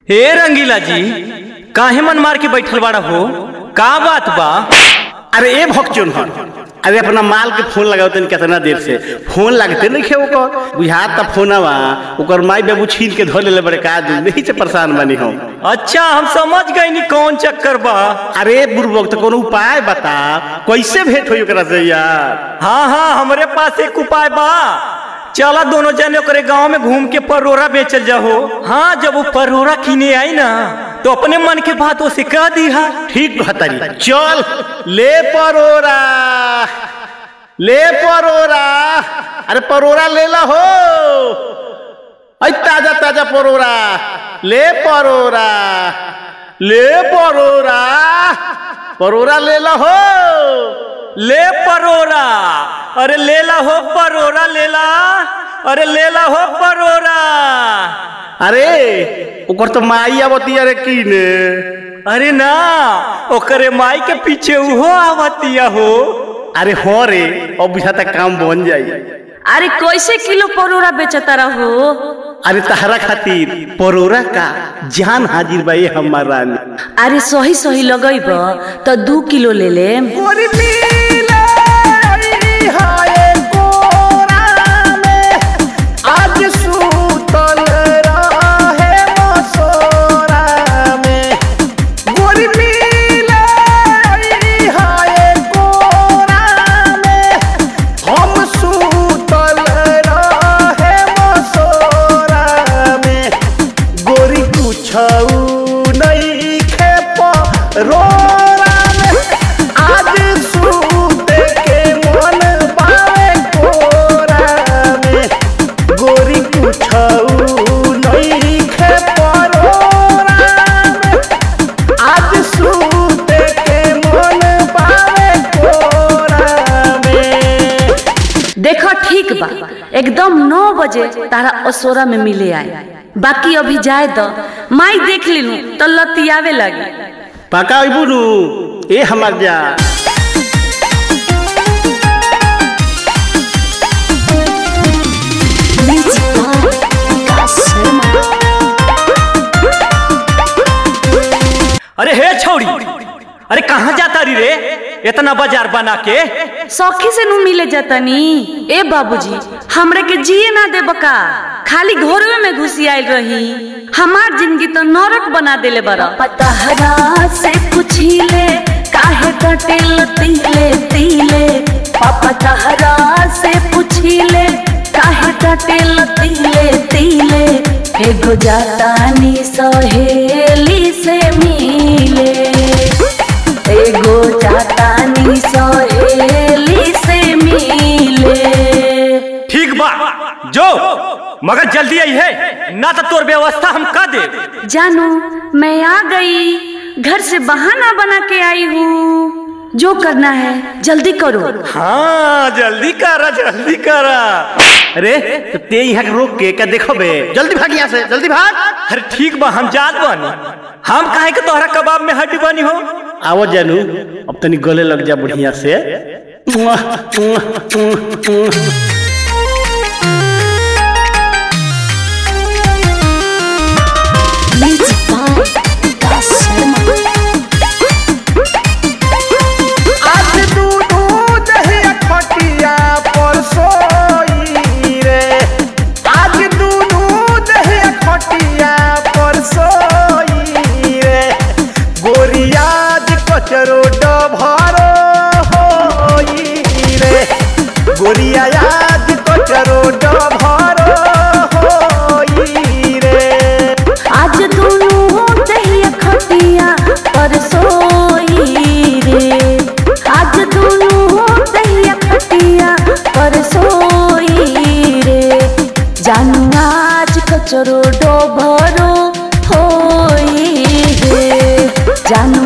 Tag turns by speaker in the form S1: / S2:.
S1: हे रंगीला जी काहे मन मार के बैठल बाड़ा हो का बात बा
S2: अरे ए भक्चुन हन अरे अपना माल के फोन लगाओ तनी कितना देर से फोन लगते नहीं खे ओकर बुझात त फोनवा ओकर माई बाबू छीन के धो लेले बड़े का दिन नहीं से परेशान बनी हम
S1: अच्छा हम समझ गए नी कौन चक्कर बा
S2: अरे बुर्बक तो कोनो उपाय बता कैसे भेंट होई ओकरा से यार
S1: हाँ हाँ हमरे पास एक उपाय बा चला दोनों जने ओकरे गांव में घूम के परोरा बेचल जाहो हाँ जब वो परोरा किने आई ना तो अपने मन के बात उसे कह दी हा
S2: ठीक कहतारी चल ले परोरा ले परोरा अरे परोरा ले ला हो ऐ ताजा ताजा परोरा ले परोरा ले परोरा परोरा ले ला हो
S1: ले परोरा अरे लेला हो परोरा लेला अरे लेला हो परोरा
S2: अरे ओकर तो माई आवती अरे कीने
S1: अरे ना ओकरे माई के पीछे उहो आवतिया हो
S2: अरे हो रे अब बुझाता काम बन जाई
S3: अरे कैसे किलो परोरा बेचता रहो
S2: अरे तहरा खातिर परोरा का जान हाजिर बा ये हमार रानी
S3: अरे सही सही लगैब तो दू किलो ले ले
S2: आज सूतल रहे मसोरा में गोरी मिले हाय कोरा में हम सूतल रहे मसोरा में गोरी कुछऊ नहीं खेप रोरा में आज सूते के मन पावे कोरा में गोरी कुछऊ नहीं खेप रोरा में आज सूते के मन पावे कोरा में
S3: देखो ठीक बा एकदम नौ बजे तारा असोरा में मिले आए बाकी अभी जाए तो माई देख लीनू तो लतियावे लगी
S2: पका बुनू ए हमार जा
S1: अरे हे छौड़ी अरे कहाँ जाता रही रे इतना बाजार बना के
S3: सौखी से नू मिले जतनी ए बाबूजी हमरे के जिए ना दे बका खाली घोरवे में घुसी आइल रही हमार जिंदगी तो नरक बना देले बरा पतहरा से पूछीले काहे कटे लतीले तीले पापा तहरा से पूछीले काहे कटे लतीले तीले एगो जातानी सहेली से मिले एगो जातानी सहेली से मिले
S1: ठीक बा जो मगर जल्दी आई है ना तो तोर व्यवस्था हम कर दे
S3: जानू मैं आ गई घर से बहाना बना के आई हूँ जो करना है जल्दी करो
S1: हाँ जल्दी करा जल्दी करा
S2: अरे तो ते यहाँ के रोक के क्या देखो बे जल्दी भाग यहाँ से जल्दी भाग
S1: अरे ठीक बा हम जात बानी हम काहे के तोहरा कबाब में हड्डी बनी हो
S2: आवो जानू अब तनी गले लग जा बढ़िया से आज दूधू दही खटिया पर सोई रे आज दूधू दही खटिया पर सोई रे गोरियाज कचरो डभरो होई रे गोरिया आज कचरो डभरो होई रे
S3: आज दोनों दहिया खटिया पर सोई रे आज दोनों दहिया खटिया पर सोई रे जानू आज कचरो डोभरो होई रे जानू